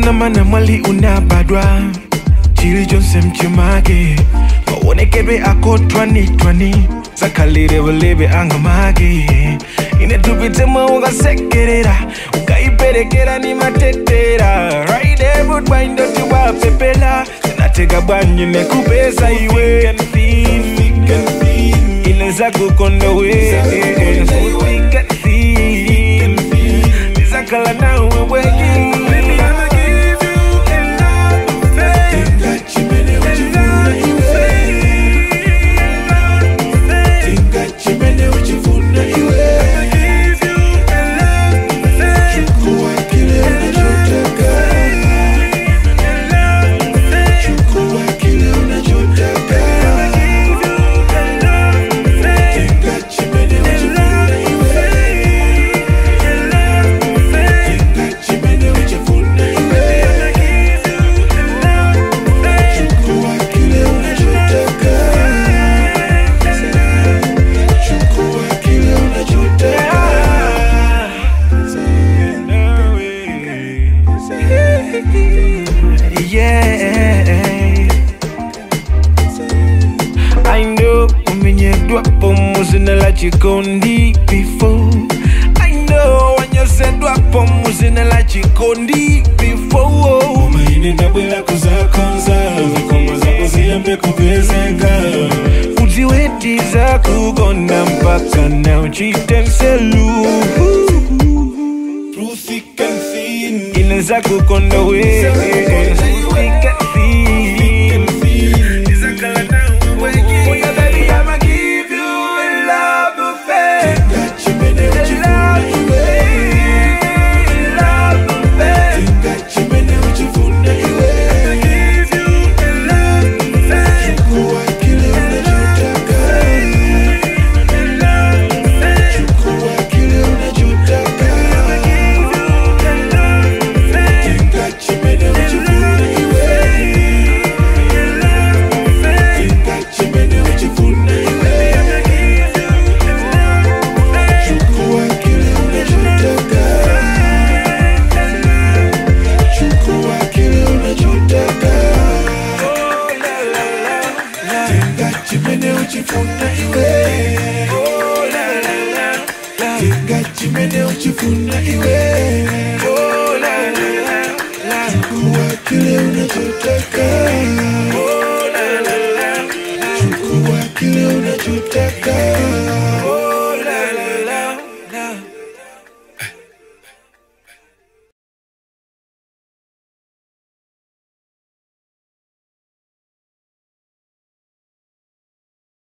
zamana mwali unabadwa chilichonse mchimake maonekedwe ako twani-twani zakhalire bulebe angamake ine tupitemo ukasekerera ukaiperekera ni matetera raidebudwaindoti wapepela zinateka bwanyi nekupesa iwe ineza kukondowe nizakhala nawe bwenyi Yeah. I know umenyedwa pomuzina la chikondi before I know wanyosedwa pomuzina la chikondi before umaini ndabwera kuzakonza vikoma zako ziyambe kupezeka uziwetiza kugona mpaka na uchitenselu Through thick and thin ineza kukonda we Oh, yeah, baby, I'ma give you a love affair. Ngachimene uchifuna iwe Love affair. Ngachimene uchifuna iwe Chukua kile unachotaka Chukua kile unachotaka Ngachimene uchifuna iwe Ngachimene uchifuna iwe Chukua kile unachotaka Chukua kile unachotaka Tenga chimene uchifuna iwe Tenga chimene uchifuna iwe Chukua kile unachotaka